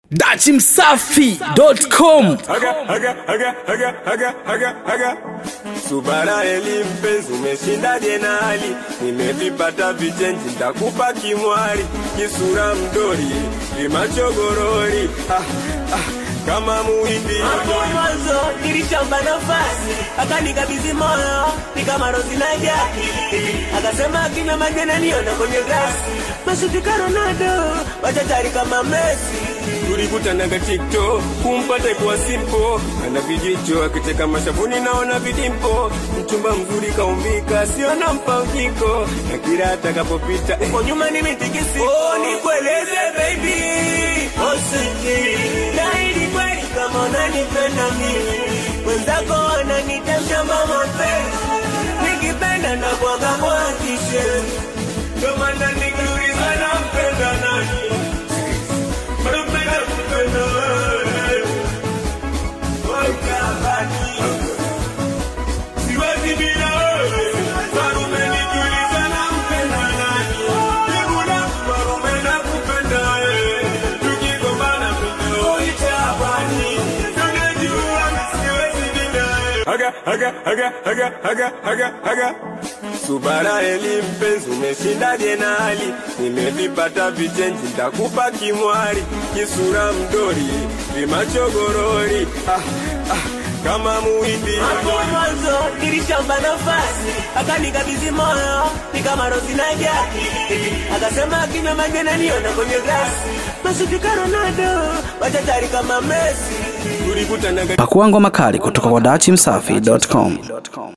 dachimsafi.com Haga, haga, haga, haga, haga, haga, haga. Subara eli mpenzi, umeshinda jenali, nimevipata vichenji, ntakupa kimwari, kisura mdori, limachogorori, ah, ah, kama muhindi Hapo mwanzo nilichomba nafasi, akanikabidhi moyo, ni kama rozi na jaki. Akasema akinywa maji ananiona kwenye glasi, mashuti ka Ronaldo, wachachari kama Messi. tulikutanaga TikTok, kumpata kwa simpo, ana vijicho akicheka mashavuni, naona vidimpo, mchumba mzuri kaumbika, sio nampa ujiko, na kila atakapopita eh, Kwa nyuma nimetikisi, oh, nikueleze baby, oh sweetie, naahidi kweli kama unanipenda mimi, wenzako wananitemsha mapenzi, nikipenda na kwaga mwakishe, ndio maana nikiuliza nampenda nani, napenda kupenda wewe, wakabani siwezi bila wewe, Farume nikiuliza nampenda nani, jibu langu Farume nakupenda wewe, tukigombana video itabani, tunajua siwezi bila wewe. haga haga haga haga haga haga haga Subara eli mpenzi, umeshinda jenali, nimevipata vichenji, ntakupa kimwari, kisura mdori, vimachogorori, ah, ah, kama muhindi Hapo mwanzo nilishamba nafasi, akanikabidhi moyo, ni kama rozi na jaki. Akasema akinywa maji ananiona kwenye glasi, mashuti ka Ronaldo, wachachari kama Messi. tulikutanaga pakuangwa makali kutoka kwa dachimsafi.com